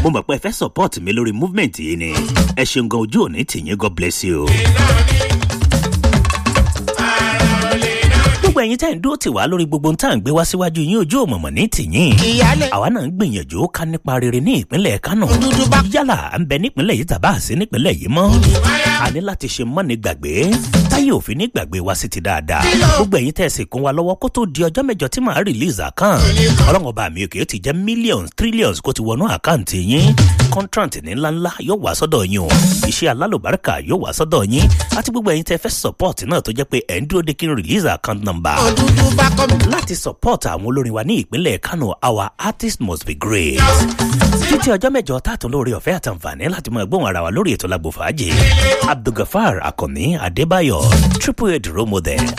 mo mọ̀ pé ẹ fẹ́ support mi lórí movement yìí ni ẹ ṣeun gan ojú òní tìyín god bless you. gbogbo ẹ̀yin tẹ́ ń dúró tì wá lórí gbogbo tá à ń gbé wá síwájú yín ojú òmọ̀mọ̀ ní tìyín. ìyálẹ̀ àwa náà ń gbìyànjú ká nípa rere ní ìpínlẹ̀ kánò. dúdú bá yálà à ń bẹ nípínlẹ̀ yìí tàbá àṣẹ nípínlẹ̀ yìí mọ́. a ní láti ṣe mọ́ni gbàgbé táyé òfin ní gbàgbé wa sí ti dáadáa. gbogbo ẹ̀yin tẹ́ ẹ sì kún wa lọ́wọ́ kó tó di ọjọ́ mẹ́jọ tí màá release account. ọlọ́run ọba mi òkè ó ti jẹ́ millions trillions kó ti wọnú àkáǹtì yín. contract ní ńláńlá yóò wá sọ́dọ̀ yín o. iṣẹ́ alálùbáríkà yóò wá sọ́dọ̀ yín. àti gbogbo ẹ̀yin tẹ́ fẹ́ support náà tó jẹ́ pé ẹ̀ ń dúró de kí n release account number dúdú bá kọ́ mi. láti support àwọn olórin wa ní ìpínlẹ̀ kano our artist must be great. títí ọjọ́ mẹ́jọ tààtún lórí ọ̀fẹ́ àtàǹfààní láti máa gbóhùn ara wa lórí ètò lágbo fàájì abdulgafar akànní adébáyọ̀ triple eight role model